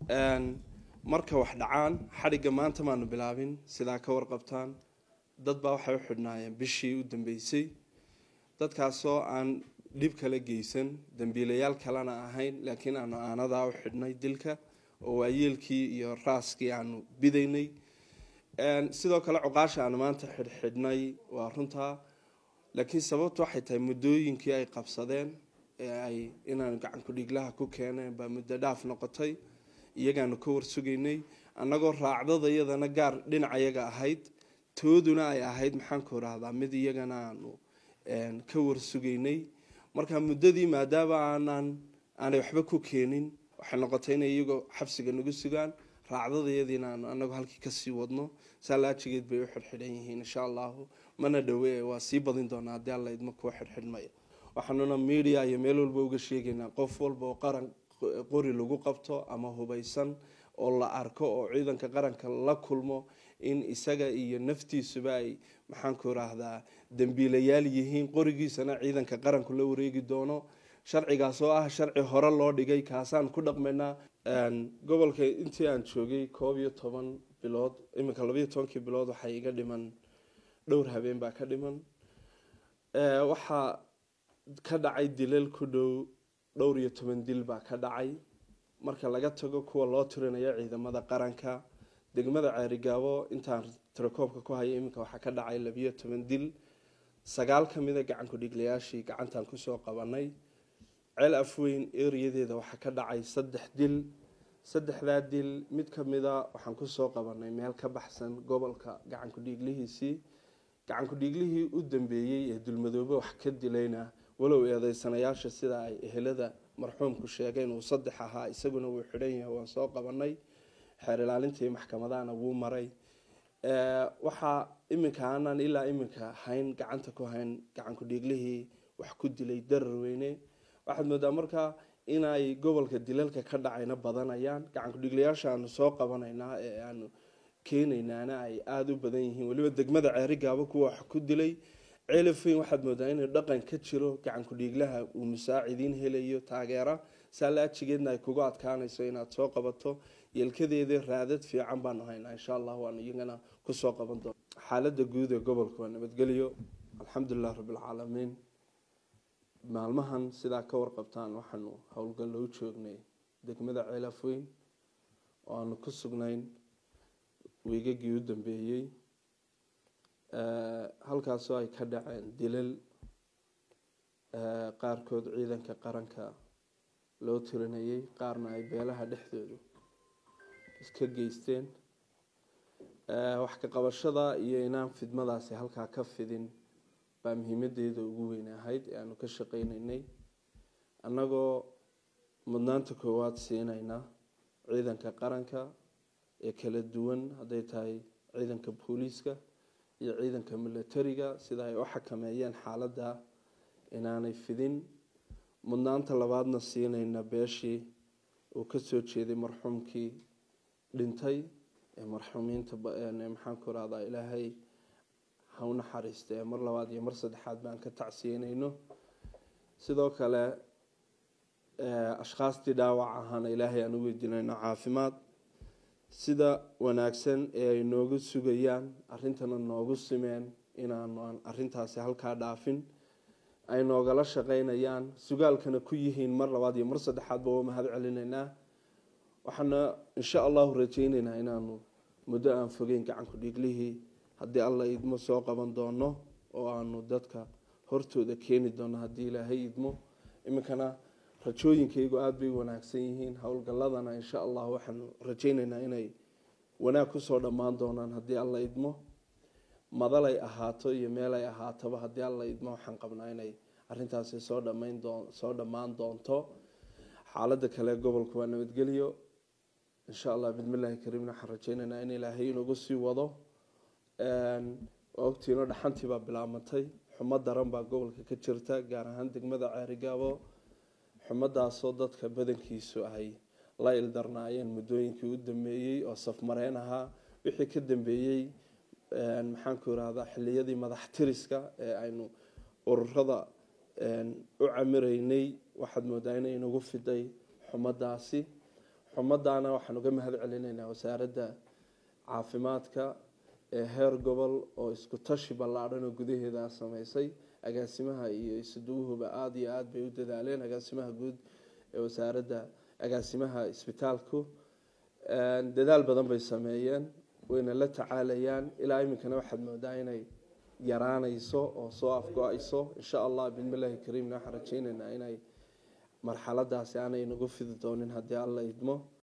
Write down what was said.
marka wax dhacaan xadhigga maanta maanu bilaabin sidaa ka warqabtaan dad baa waxay u xidhnaayeen bishii u dambeysay dadkaasoo aan dhib kala geysan dambiilayaal kalena ahayn laakiin aanu aanadaa u xidhnay dilka oo waayeelkii iyo raaskii aanu bidaynay sidoo kale cuqaasha aanu maanta xidhxidhnay waa runtaa laakiin sababtu waxay tahay muddooyinkii ay qabsadeen ee ay inaanu gacanku dhiglaha ku keeneen baa muddo dhaaf noqotay iyagaanu ka warsugaynay annagoo raacdada iyadana gaar dhinacayaga ahayd tooduna ay ahayd maxaanku rahdaa mid iyagana aanu ka warsugaynay marka muddadii maadaama aanan aanay waxba ku keenin waxay noqotay inay iyagoo xabsiga nagu sugaan raacdadayadiina aanu anagu halkii kasii wadno saalaajigeed bay u xidhxidhan yihiin insha allahu mana dhowe waa sii badin doonaa haddii alla idma kuwa xidhxidhmaya waxaanuna media iyo meel walba uga sheegaynaa qof walba oo qaran qori lagu qabto ama hubaysan oo la arko oo ciidanka qaranka la kulmo in isaga iyo naftiisuba ay maxaanku rahdaa dambiilayaal yihiin qorigiisana ciidanka qaranku la wareegi doono sharcigaas oo ah sharci hore loo dhigay kaasaan ku dhaqmaynaa gobolka intii aan joogay koob iyo toban bilood iminka labayo tobankii bilood waxaa iga dhiman dhowr habeen baa ka dhiman waxaa ka dhacay dilal ku dhow dhowr iyo toban dil baa ka dhacay marka laga tago kuwa loo tirinayo ciidamada qaranka degmada ceerigaabo intaan tirakoobka ku haya iminka waxaa ka dhacay labiyo toban dil sagaal ka mida gacanku dhiglayaashii gacantaan kusoo qabanay ceel afweyn eriyadeeda waxaa ka dhacay saddex dil saddexdaa dil mid kamida waxaan kusoo qabanay meel ka baxsan gobolka gacanku dhiiglihiisii gacanku dhiiglihii u dambeeyey ee dulmadoobe wax ka dilayna walow eedeysanayaasha sida ay ehelada marxuumku sheegeen uu saddex ahaa isaguna wuu xidhan yahay waan soo qabanay xeer ilaalintii maxkamadahana wuu maray waxaa iminka aanan ilaa iminka hayn gacanta ku hayn gacanku dhiiglihii wax ku dilay darar weyne waxaad moodaa markaa inay gobolka dilalka ka dhacayna badanayaan gacanku dhiglayaasha aanu soo qabanaynaa ee aanu keenaynaana ay aada u badan yihiin weliba degmada ceerigaabo kuwa wax ku dilay ceelafeyn waxaad moodaa inuu dhaqan ka jiro gacanku dhiiglaha uu musaacidiin helayo taageera saalaajigeedna ay kugu adkaanayso inaad soo qabato yeelkadeeda raadad fiican baanu haynaa insha allah waanu iyagana kusoo qaban doona xaalada guud ee gobolka waa nabadgelyo alxamdulilah rabbilcaalamiin maalmahan sidaa ka warqabtaan waxaanu howlgallo u joognay degmada ceelafweyn oo aanu ku sugnayn wiigagii u dambeeyey halkaasoo ay ka dhaceen dilal qaarkood ciidanka qaranka loo tirinayay qaarna ay beelaha dhexdoodu iska geysteen wax ka qabashada iyo inaan fidmadaasi halkaa ka fidin baa muhiimadeeda ugu weyn ahayd ee aanu ka shaqeyneynay annagoo mudnaanta koowaad siinayna ciidanka qaranka ee kala duwan hadday tahay ciidanka booliiska iyo ciidanka milatariga sida ay u xakameeyeen xaaladda inaanay fidin mudnaanta labaadna siinayna beeshii uu kasoo jeeday marxuumkii dhintay ee marxuumiinta maxaanku rahdaa ilaahay ha u naxariista ee mar labaad iyo mar saddexaad baan ka tacsiyeyneyno sidoo kale ashkhaastii dhaawac ahaana ilaahay aan u weydiinayno caafimaad sida wanaagsan ee ay noogu sugayaan arrintana noogu simeen inaanu aan arintaasi halkaa dhaafin ay noogala shaqeynayaan sugaalkana ku yihiin mar labaad iyo mar saddexaadba waa mahad celinaynaa waxaana insha allahu rajeyneynaa inaanu muddo aan fogeyn gacanku dhiiglihii haddii alla idmo soo qaban doono oo aanu dadka hortooda keeni doono haddii ilaahay idmo iminkana rajooyinkaygu aada bay wanaagsan yihiin howlgalladana insha allah waxaanu rajeyneynaa inay wanaag kusoo dhammaan doonaan haddii alla idmo madalay ahaato iyo meelay ahaataba haddii alla idmo waxaan qabnaa inay arintaasi soo dhamayn doon soo dhammaan doonto xaaladda kale gobolka waa nabadgelyo insha allah bismillahi kariimna waxaan rajeyneynaa in ilaahay inagu sii wado ogtiino dhaxantii baa bilaabmatay xumo daran baa gobolka ka jirta gaar ahaan degmada ceerigaabo xumadaasoo dadka badankiisu ay la ildarnaayeen muddooyinkii u dambeeyey oo safmareen ahaa wixii ka dambeeyey maxaanku irahdaa xiliyadii madax tiriska ee aynu ururada u camireynay waxaad moodaa inay nagu fiday xumadaasi xumadaana waxaan uga mahad celinaynaa wasaaradda caafimaadka ee heer gobol oo isku tashi ballaadhan oo gudaheeda sameysay agaasimaha iyo isuduwuhuba aada iyo aada bay u dadaaleen agaasimaha guud ee wasaaradda agaasimaha isbitaalku dadaal badan bay sameeyeen wayna la tacaalayaan ilaa iminkana waxaad moodaa inay yaraanayso oo soo afgo-ayso insha allah bismillahi kariimna waxaan rajeyneynaa inay marxaladaasi aanay nagu fidi doonin haddii alla idmo